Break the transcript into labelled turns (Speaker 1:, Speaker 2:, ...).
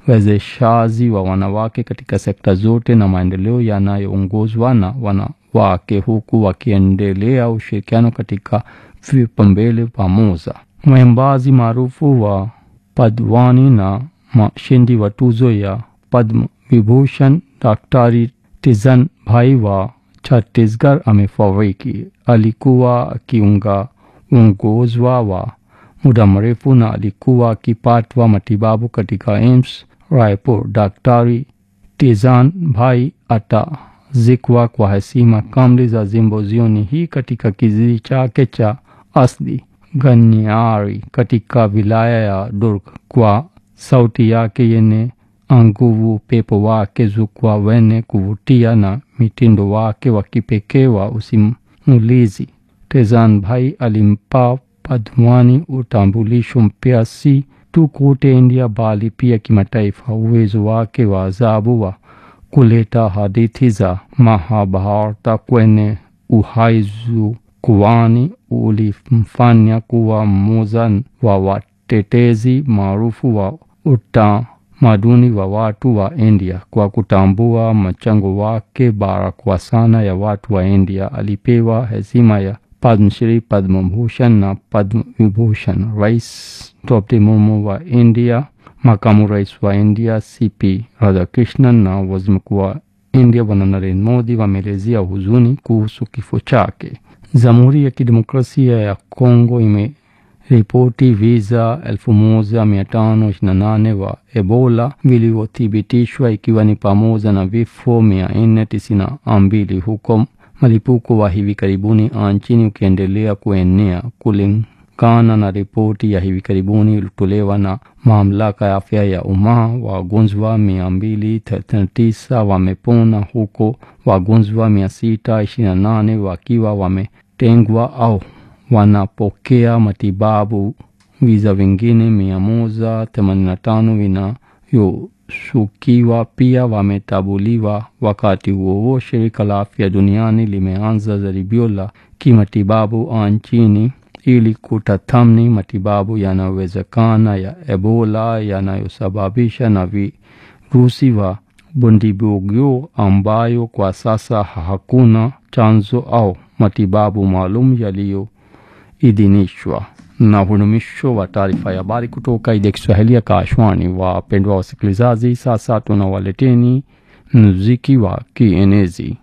Speaker 1: uwezeshaji wa wanawake katika sekta zote na maendeleo yanayoongozwa na wanawake huku wakiendelea ushirikiano katika vipaumbele pamoja. Mwimbaji maarufu wa Padwani na mshindi wa tuzo ya Padma Vibhushan Daktari Tizan Bhai wa Chhattisgarh amefariki. Alikuwa akiunga uongozwa wa muda mrefu na alikuwa akipatwa matibabu katika AIMS Raipur. Daktari Tizan Bhai atazikwa kwa heshima kamili za zimbozioni hii katika kijiji chake cha asli Ganyari katika wilaya ya Durg. Kwa sauti yake yenye nguvu, upepo wake zukwa wenye kuvutia na mitindo wake wa kipekee wa usimulizi, Tezan Bhai alimpa Padmani utambulisho mpya si tu kote India bali pia kimataifa. Uwezo wake wa ajabu wa kuleta hadithi za Mahabharata kwenye uhai jukwani ulimfanya kuwa mmoja wa watetezi maarufu wa utamaduni wa watu wa India. Kwa kutambua mchango wake bara sana ya watu wa India, alipewa heshima ya Padma Shri, Padma Bhushan na Padma Vibhushan. Rais Draupadi Murmu wa India, makamu rais wa India CP Radhakrishnan na waziri mkuu wa India Bwana Narendra Modi wameelezea huzuni kuhusu kifo chake. Jamhuri ya Kidemokrasia ya Kongo imeripoti visa 1528 wa Ebola vilivyothibitishwa ikiwa ni pamoja na vifo 492 huko mlipuko wa hivi karibuni nchini ukiendelea kuenea. Kulingana na ripoti ya hivi karibuni iliyotolewa na mamlaka ya afya ya umma, wagonjwa 239 wamepona huko wagonjwa 628 wakiwa wametengwa au wanapokea matibabu. Visa vingine 185 vinayoshukiwa pia wametabuliwa. Wakati huo huo, shirika la afya duniani limeanza jaribio la kimatibabu nchini ili kutathmini matibabu yanayowezekana ya Ebola yanayosababisha na virusi wa Bundibugyo ambayo kwa sasa hakuna chanzo au matibabu maalum yaliyoidhinishwa. Na hudumisho wa taarifa ya habari kutoka idhaa ya Kiswahili ya Kashwani. Wapendwa wasikilizaji, sasa tunawaleteni muziki wa kienezi.